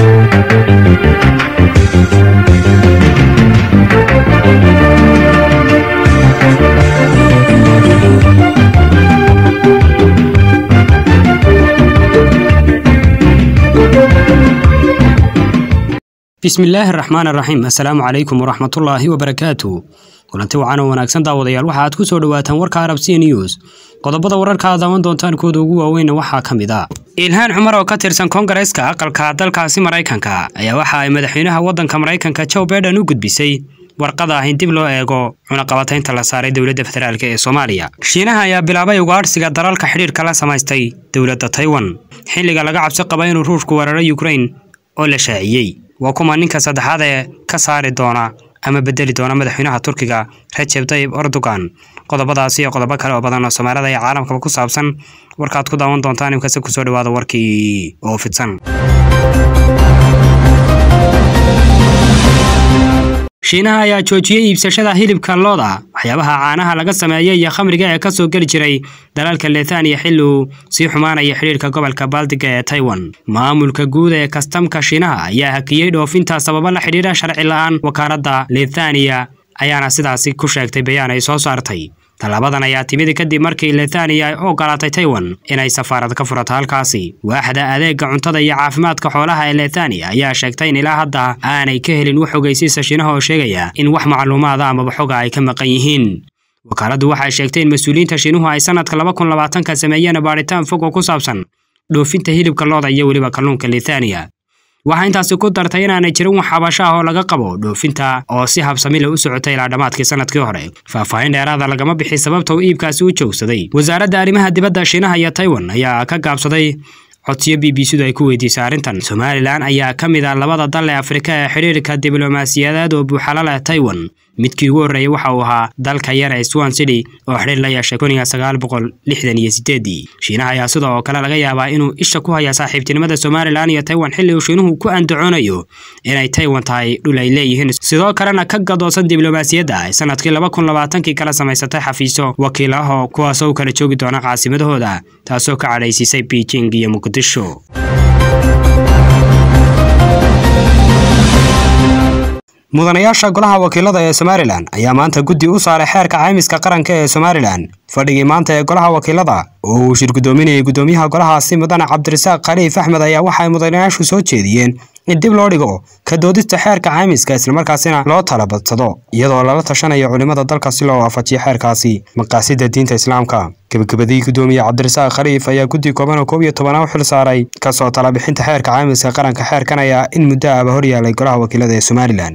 bismillaahi araxmaan araxiim assalaamu calaykum waraxmatullaahi wabarakaatu kulanti wacan oo wanaagsan daawadayaal waxa aad ku soo dhowaataan warka arab c news qodobada wararka aad daawan doontaan kooda ugu waaweynna waxaa ka mid a ilhaan cumar oo ka tirsan koongareeska aqalka dalkaasi maraykanka ayaa waxa ay madaxweynaha waddanka maraykanka joe baiden u gudbisay warqada ah in dib loo eego cunaqabataynta la saaray dowladda federaalk ee soomaaliya shiinaha ayaa bilaabay ugaadhsiga dalalka xidhiirka la samaystay dowladda taiwan xilliga laga cabsi qaba inuu ruushku weeraro ukrain oo la shaaciyey waa kuma ninka saddexaad ee ka saari doona ama bedeli doona madaxweynaha turkiga rajeb tayib erdogan qodobadaasi iyo qodobo kale oo badan oo soomaalida iyo caalamkaba ku saabsan warkaad ku daawan doontaan imkase kusoo dhawaada warkii oo fidsan shiinaha ayaa joojiyey iibsashada hilibka looda waxyaabaha caanaha laga sameeyey iyo khamriga ee kasoo geli jiray dalalka lethaniya xilli uu sii xumaanaya xidhiirka gobolka baltiga ee taiwan maamulka guud ee kastamka shiinaha ayaa hakiyey dhoofinta sababo la xidhiira sharci la-aan wakaaladda lethaniya ayaana sidaasi ku sheegtay bayaan ay soo saartay tallaabadan ayaa timid kadib markii lethaniya ay u ogolaatay taiwan inay safaarad ka furato halkaasi waaxda adeega cuntada iyo caafimaadka xoolaha ee lethaniya ayaa sheegtay in ilaa hadda aanay ka helin wax ogeysiisa shiinaha oo sheegaya in wax macluumaada amaba xoga ay ka maqan yihiin wakaaladdu waxay sheegtay in mas-uuliyiinta shiinuhu ay sanadka laba kun labaatanka sameeyeen baadhitaan fog oo ku saabsan dhoofinta hilibka looda iyo weliba kalluunka lethaniya waxaa intaasi ku dartay inaanay jirin wax xabasho ah oo laga qabo dhoofinta oo si habsamile u socotay ilaa dhammaadkii sanadkii hore faahfaahin dheeraada lagama bixi sababta uu iibkaasi u joogsaday wasaaradda arrimaha dibadda shiinaha iyo taiwan ayaa ka gaabsaday codsiyo b b c-du ay ku weydiisay arrintan somalilan ayaa ka mid ah labada dal ee afrika ee xidhiirka diblomaasiyadeed oo buuxala leh taiwan midkii ugu horreeyey waxa uu ahaa dalka yar ee swan city oo xidhiir la yeeshay kun iyo sagaal boqol lixdan iyo sideedii shiinaha ayaa sidoo kale laga yaabaa inuu isha ku haya saaxiibtinimada somalilan iyo taiwan xilli uu shiinuhu ku andacoonayo inay taiwan tahay dhul ay leeyihiin sidoo kalena ka gadoosan diblomaasiyadda ay sanadkii laba kun labaatankii kala samaysatay xafiisyo wakiil ah oo kuwaasoo u kala joogi doona caasimadahooda taasoo ka cadhaysiisay beijing iyo muqdisho mudanayaasha golaha wakiilada ee somalilan ayaa maanta guddi u saaray xeerka caymiska qaranka ee somalilan fadhigii maanta ee golaha wakiilada oo uu shir guddoominayay guddoomiyaha golahaasi mudane cabdirasaaq khaliif axmed ayaa waxa ay mudanayaashu soo jeediyeen in dib loo dhigo ka doodista xeerka caymiska islamarkaasina loo talabadsado iyadoo lala tashanayo culimmada dalka si loo waafajiyo xeerkaasi maqaasida diinta islaamka gebagabadii guddoomiye cabdirasaaq khaliif ayaa guddi kooban oo koob iyo tobana u xil saaray kasoo talabixinta xeerka caymiska qaranka xeerkan ayaa in muddo ahba hor yaalay golaha wakiilada ee somalilan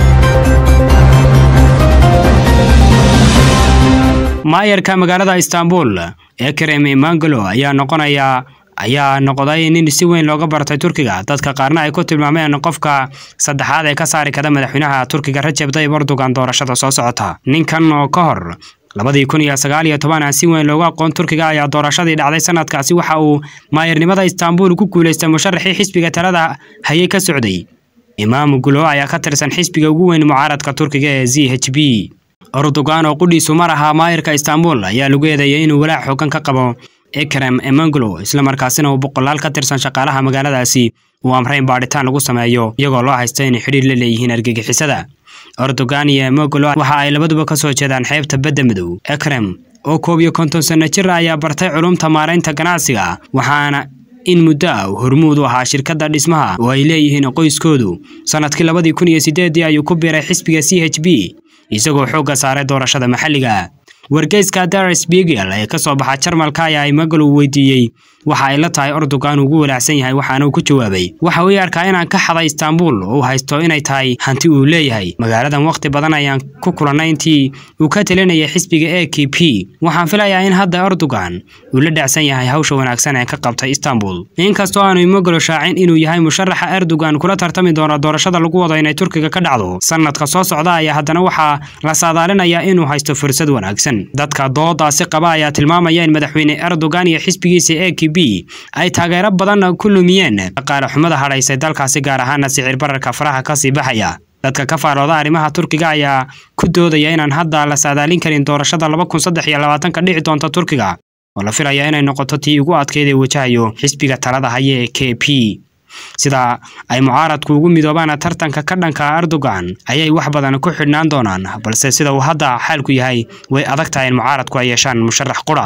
maayarka magaalada istanbul ekrem imangalo ayaa noqonaya ayaa noqday nin si weyn looga bartay turkiga dadka qaarna ay ku tilmaameen qofka saddexaad ee ka saari kara madaxweynaha turkiga rajeb tayib erdogan doorashada soo socota ninkan oo ka hor labadii kun iyo sagaal iyo toban si weyn loogu aqoon turkiga ayaa doorashadii dhacday sanadkaasi waxa uu maayarnimada istanbul ku guulaystay musharaxii xisbiga talada hayay ka socday imaam gulo ayaa ka tirsan xisbiga ugu weyn mucaaradka turkiga ee z h b erdogan oo qudhiisu mar ahaa maayarka istanbul ayaa lagu eedeeyay inuu walaac xoogan ka qabo ekrem emanglo islamarkaasina uu boqolaal ka tirsan shaqaalaha magaaladaasi uu amray in baadhitaan lagu sameeyo iyagoo loo haysta inay xidhiir la leeyihiin argagixisada erdogan iyo emanglo waxa ay labaduba ka soo jeedaan xeebta badda madow ekrem oo koob iyo konton sanno jir ayaa bartay culumta maaraynta ganacsiga waxaana in muddo ah uu hormuud u ahaa shirkadda dhismaha oo ay leeyihiin qoyskoodu sanadkii labadii kun iyo sideedii ayuu ku biiray xisbiga c h b isagoo xoogga saaray doorashada maxalliga wargeyska dar spiegel ee ka soo baxa jarmalka ayaa imagalo weydiiyey waxa ay la tahay erdogan ugu walaacsan yahay waxaana uu ku jawaabay waxa uu arkaa inaan ka xaday istanbul oo uu haysto inay tahay hanti uu leeyahay magaaladan wakhti badan ayaan ku kulannay intii uu ka talinayay xisbiga a k p waxaan filayaa in hadda erdogan uu la dhacsan yahay hawsha wanaagsan ee ka qabtay istanbul inkastoo aanu imagalo shaacin inuu yahay musharaxa erdogan kula tartami doono doorashada lagu wado inay turkiga ka dhacdo sanadka soo socda ayaa haddana waxaa la saadaalinayaa inuu haysto fursad wanaagsan dadka doodaasi qaba ayaa tilmaamaya in madaxweyne erdogan iyo xisbigiisa a k b ay taageero badan ku lumiyeen dhaqaale xumada hadhaysay dalkaasi gaar ahaana sicir bararka faraha kasii baxaya dadka ka faalooda arrimaha turkiga ayaa ku doodaya inaan hadda la saadaalin karin doorashada laba kun saddex iyo labaatanka dhici doonta turkiga oo la filaya inay noqoto tii ugu adkeyd ee wajahayo xisbiga talada haya ee k p sida ay mucaaradku ugu midoobaan tartanka ka dhanka erdogan ayay wax badan ku xidhnaan doonaan balse sida uu hadda xaalku yahay way adag tahay in mucaaradku ay yeeshaan musharax qura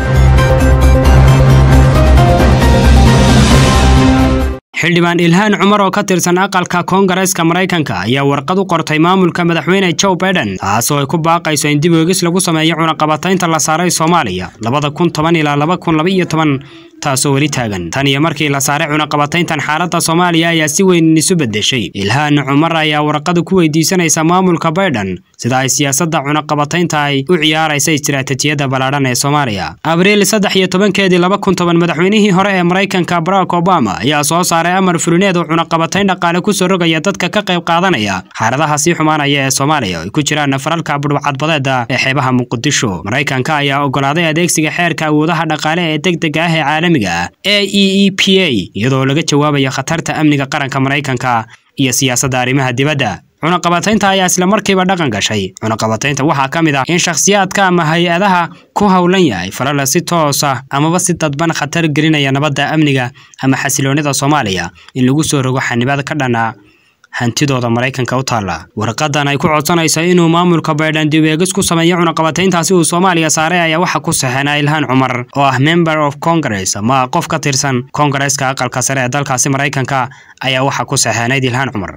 xildhibaan ilhaan cumar oo ka tirsan aqalka koongareeska maraykanka ayaa warqad u qortay maamulka madaxweyne joe baiden taasoo ay ku baaqayso in dib oegis lagu sameeyo cunaqabataynta la saaray soomaaliya labada kun toban ilaa laba kun laba iyo toban taasoo weli taagan tan iyo markii la saaray cunaqabatayntan xaaladda soomaaliya ayaa si weyn isu beddeshay ilhaan cumar ayaa warqada ku weydiisanaysa maamulka baiden sida ay siyaasadda cunaqabataynta ay u ciyaaraysa istiraatijiyadda ballaadhan ee soomaaliya abriil saddex iyo tobankeedii laba kun toban madaxweynihii hore ee maraykanka barack obama ayaa soo saaray amar fulineed oo cunaqabatayn dhaqaale kusoo rogaya dadka ka qayb qaadanaya xaaladaha sii xumaanaya ee soomaaliya ay ku jiraan faralka budhwacadbadeeda ee xeebaha muqdisho maraykanka ayaa ogolaaday adeegsiga xeerka awoodaha dhaqaale ee degdega ah ee caalamiga ah e e e p a iyadoo laga jawaabaya khatarta amniga qaranka maraykanka iyo siyaasadda arrimaha dibadda cunaqabataynta ayaa isla markiiba dhaqan gashay cunaqabataynta waxaa ka mid ah in shakhsiyaadka ama hay-adaha ku howlan yahay falala si toos ah amaba si dadban khatar gelinaya nabadda amniga ama xasiloonida soomaaliya in lagu soo rogo xanibad ka dhana hantidooda maraykanka u taalla warqadan ay ku codsanayso inuu maamulka baydhan dib eegis ku sameeyo cunaqabatayntaasi uu soomaaliya saaray ayaa waxaa ku saxeena ilhaan cumar oo ah member of congress ama qof ka tirsan koongareeska aqalka sare ee dalkaasi maraykanka ayaa waxaa ku saxeenayd ilhaan cumar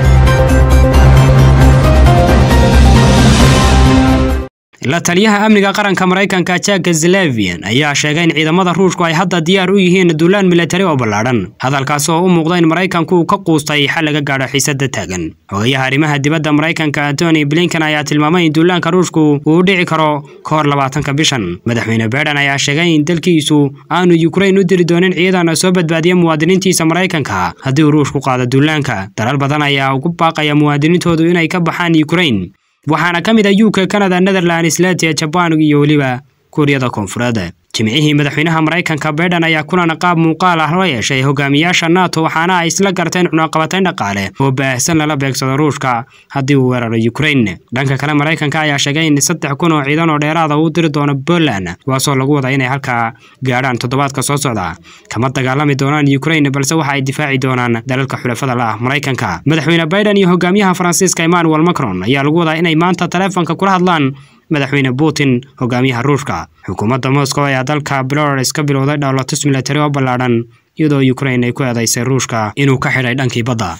la taliyaha amniga qaranka maraykanka jack zelevian ayaa sheegay in ciidamada ruushku ay hadda diyaar u yihiin duulaan militari oo ballaadhan hadalkaas oo u muuqda in maraykanku uu ka quustay xal laga gaadho xiisada taagan xogayaha arrimaha dibadda maraykanka antony blinken ayaa tilmaamay in duulaanka ruushku uu u dhici karo ka hor labaatanka bishan madaxweyne baiden ayaa sheegay in dalkiisu aanu yukrain u diri doonin ciidan soo badbaadiya muwaadiniintiisa maraykanka haddii uu ruushku qaado duulaanka dalal badan ayaa ugu baaqaya muwaadiniintoodu inay ka baxaan yukrain waxaana ka mid ah u k canada netherlands latia jabaan iyo weliba kuuriyada koonfureed jimcihii madaxweynaha maraykanka baiden ayaa kulan qaab muuqaal ah la yeeshay hogaamiyaasha nato waxaana ay isla garteen cunaqabatayn dhaqaale oo baahsan lala beegsado ruushka haddii uu weeraro ukrain dhanka kale maraykanka ayaa sheegay in saddex kun oo ciidan oo dheeraada uu diri doono poland kuwaasoo lagu wada inay halkaa gaadhaan toddobaadka soo socda kama dagaalami doonaan ukrain balse waxa ay difaaci doonaan dalalka xulafada la ah maraykanka madaxweyne baiden iyo hogaamiyaha faransiiska emmanuel macron ayaa lagu wadaa inay maanta taleefanka kula hadlaan madaxweyne putin hogaamiyaha ruushka xukuumadda moscow ayaa dalka belarus ka bilowday dhowlatus milatari oo ballaadhan iyadoo ukrain ay ku eedaysay ruushka inuu ka xidhay dhankii badda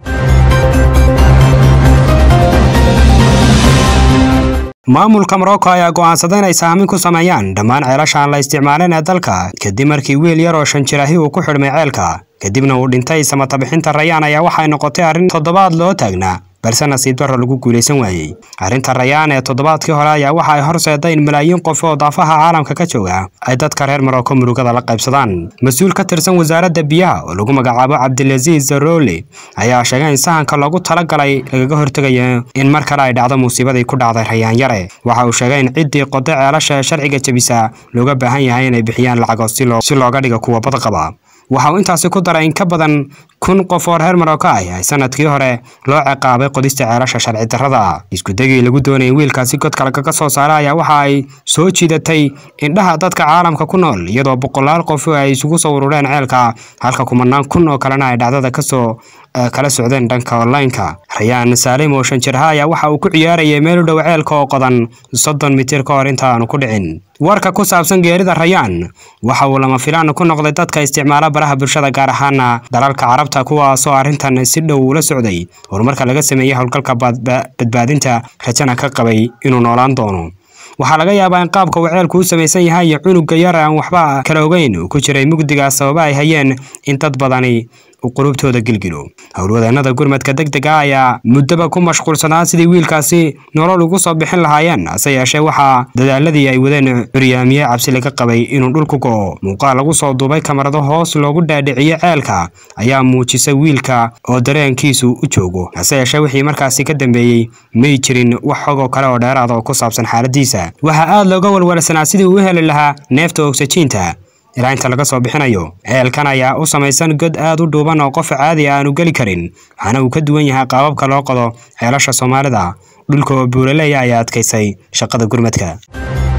maamulka morocco ayaa go'aansaday inay saamin ku sameeyaan dhammaan ceelasha aan la isticmaalin ee dalka kadib markii wiil yar oo shan jir ahi uu ku xidhmay ceelka kadibna uu dhintay samatabixinta rayaan ayaa waxay noqotay arrin toddobaad loo taagnaa balse nasiib darro lagu guulaysan waayey arrinta rayaan ee toddobaadkii hore ayaa waxa ay horseeday in malaayiin qof oo daafaha caalamka ka jooga ay dadka reer marocco murugada la qaybsadaan mas-uul ka tirsan wasaaradda biyaha oo lagu magacaabo cabdilasiis zaroli ayaa sheegay in sahanka loogu talagalay lagaga hortegayo in mar kale ay dhacdo musiibadii ku dhacday rayaan yare waxa uu sheegay in ciddii qoday ceelasha ee sharciga jebisa looga baahan yahay inay bixiyaan lacago si looga dhigo kuwa badqaba waxa uu intaasi ku daray in ka badan kun qof oo reer marocco ah ay sanadkii hore loo ciqaabay qodista ceelasha sharci darrada iskudegii lagu doonayay wiilkaasi godka lagaga soo saara ayaa waxa ay soo jiidatay indhaha dadka caalamka ku nool iyadoo boqolaal qof ay isugu soo urureen ceelka halka kumanaan kun oo kalena ay dhacdada kasoo kala socdeen dhanka online-ka rayaan saalim oo shan jirha ayaa waxa uu ku ciyaarayay meel u dhow ceelka oo qodan soddon mitir ka hor inta aanu ku dhicin warka ku saabsan geerida rayaan waxa uu lama filaan ku noqday dadka isticmaala baraha bulshada gaar ahaana dalalka carabta kuwaasoo arrintan si dhow ula socday horumarka laga sameeyey howlgalka badbaadinta rajana ka qabay inuu noolaan doono waxaa laga yaabaa in qaabka uu ceelku u samaysan yahay iyo cunuga yar aan waxba kala ogeyn uu ku jiray mugdigaas sababa ay hayeen in dad badani uu qulubtooda gilgilo howlwadeenada gurmadka deg deg ah ayaa muddaba ku mashquulsanaa sidii wiilkaasi nolol ugu soo bixin lahaayeen hase yeeshee waxaa dadaaladii ay wadeen curyaamiye cabsi laga qabay inuu dhulku go'o muuqaal lagu soo duubay kamarado hoos loogu dhaadhiciye ceelka ayaa muujisay wiilka oo dareenkiisu u joogo hase yeeshee wixii markaasi ka dambeeyey may jirin wax xogoo kale oo dheeraada oo ku saabsan xaaladiisa waxaa aad looga walwalsanaa sidii uu u heli lahaa neefta ogsajiinta ilaa inta laga soo bixinayo ceelkan ayaa u samaysan god aad u dhuuban oo qof caadi a aanu geli karin waxaana uu ka duwan yahay qaababka loo qodo ceelasha soomaalida dhulka oo buuraleeya ayaa adkaysay shaqada gurmadka